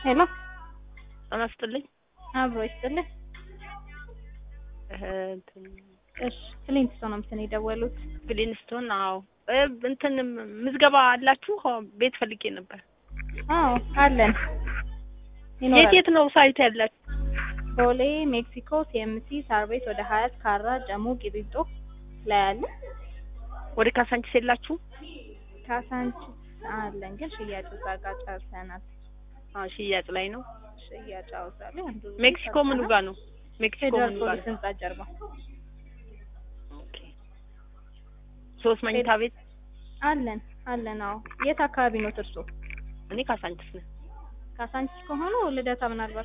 ሄሎ ጤና ይስጥልኝ። አብሮ ይስጥልህ። እህ እንትን እሺ ክሊንት ነው እንትን የደወሉት። ግሊንስቶን አዎ እ እንትን ምዝገባ አላችሁ? አዎ፣ ቤት ፈልጌ ነበር። አዎ አለን። የት ይኖራል። የት ነው ሳይት ያላችሁ? ቦሌ፣ ሜክሲኮ፣ ሲኤምሲ፣ ሳር ቤት፣ ወደ ሀያት፣ ካራ፣ ጀሞ፣ ቂሊንጦ ላይ አለ። ወደ ካሳንቺስ የላችሁ? ካሳንቺስ አለን ግን ሽያጭ እዛ ጋር ጨርሰናል። አዎ ሽያጭ ላይ ነው። ሽያጭ አውዛለ አንዱ ሜክሲኮ ምኑ ጋር ነው? ሜክሲኮ ፌደራል ምኑ ጋር ፖሊስ ነው? ህንጻ ጀርባ ኦኬ። ሶስት መኝታ ቤት አለን አለን። አዎ የት አካባቢ ነው እርሶ? እኔ ካሳንቺስ ነኝ። ካሳንቺስ ከሆኑ ልደታ ምናልባት